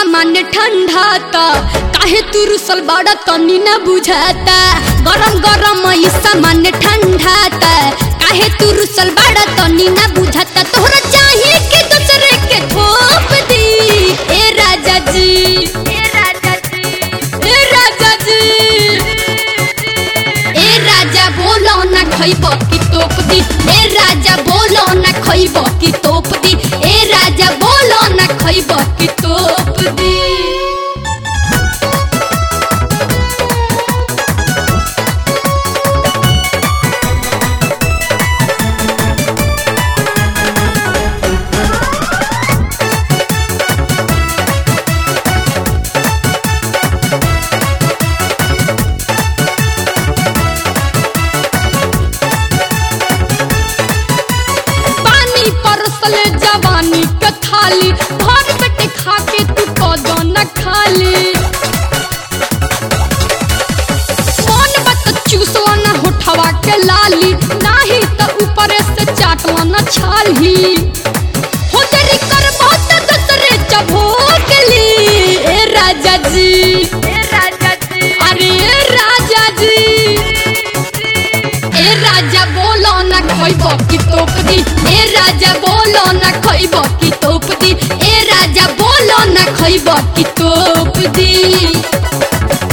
सामान्य ठंडा ता काहे तू रुसल बड़ा तनी न बुझाता गरम गरम ई सामान्य ठंडा ता काहे तू रुसल बड़ा तनी न बुझाता तोहरा चाहिए कि दूसरे के थोप दी ए राजा जी ए राजा जी ए राजा जी ए राजा बोलो ना खइब की तोप दी ए राजा बोलो ना खइब की तोप दी ए राजा बोलो ना खइब की तोप दी पानी परसले जवानी के थाली भर पेट खा के तू कदो न खाली मन बत चूसवा न होठवा के लाली नाही त ऊपर से चाटवा न छाली हो तेरी कर बहुत दूसरे चबोक ली ए राजा जी ए राजा जी अरे ए राजा जी ए राजा बोलो ना खइब की तोप दी ए राजा बोलो ना खइब की तोप दी ए राजा बोलो ना खइब की तोप दी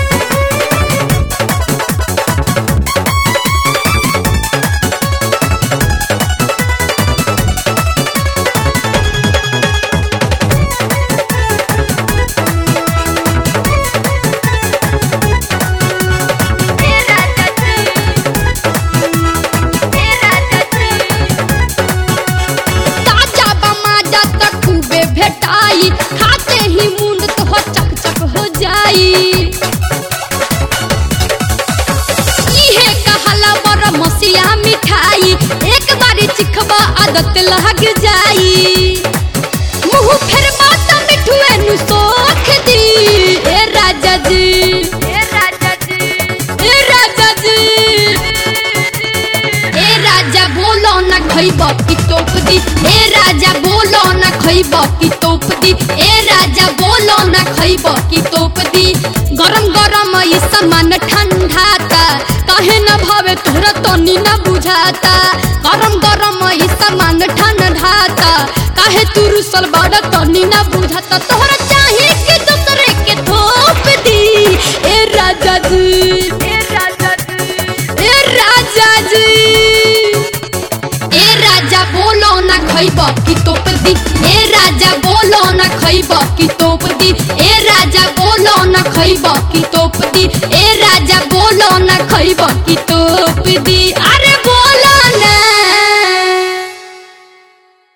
ताजा बमाजा त खूबे भेटाई खाते ही मुंड तो चक चक हो जाई इहे कहला बर मसिया मिठाई एक बारी चिखबा आदत लग जाई मुंह फेर बात मिठुए नु सोख दी ए राजा जी ए राजा जी ए राजा जी ए राजा बोलो ना खइब की तोप दी ए राजा बोलो ना खइब की तोप दी ए राजा बोलो ना खइब की तोप दी गरम गरम ई सामान ठंडा ता काहे न भावे तोहरा तनी न बुझाता गरम गरम ई सामान ठंडा ता काहे तू रुसल बड़ा तनी न बुझाता तोहरा चाहिए कि दूसरे के थोप दी ए राजा जी ए राजा जी ए राजा जी ए राजा बोलो ना खइब की तोप दी ए राजा बोलो ना खइब की तोप दी ए राजा बोलो ना खइब की तोप दी ए राजा बोलो ना खइब की तोप दी अरे बोलो